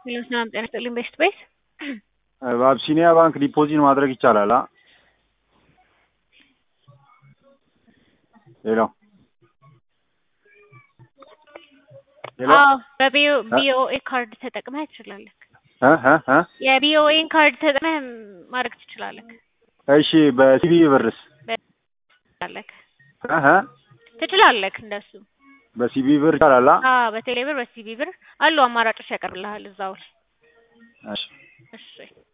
ሄሎ ሰላም ጤና ይስጥልኝ ቤስት ቤት በአብሲኒያ ባንክ ዲፖዚት ማድረግ ይቻላል? አ ሄሎ ሄሎ አዎ በቢኦኤ ካርድ ተጠቅመህ ትችላለህ። እ እ እ የቢኦኤን ካርድ ተጠቅመህ ማድረግ ትችላለህ። እሺ በሲቢ ብርስ ትችላለህ እ እ ትችላለህ እንደሱ በሲቢ ብር ይቻላል? አ አዎ በቴሌ ብር በሲቢ ብር አሉ አማራጮች ያቀርብልሃል እዛው ላይ እሺ እሺ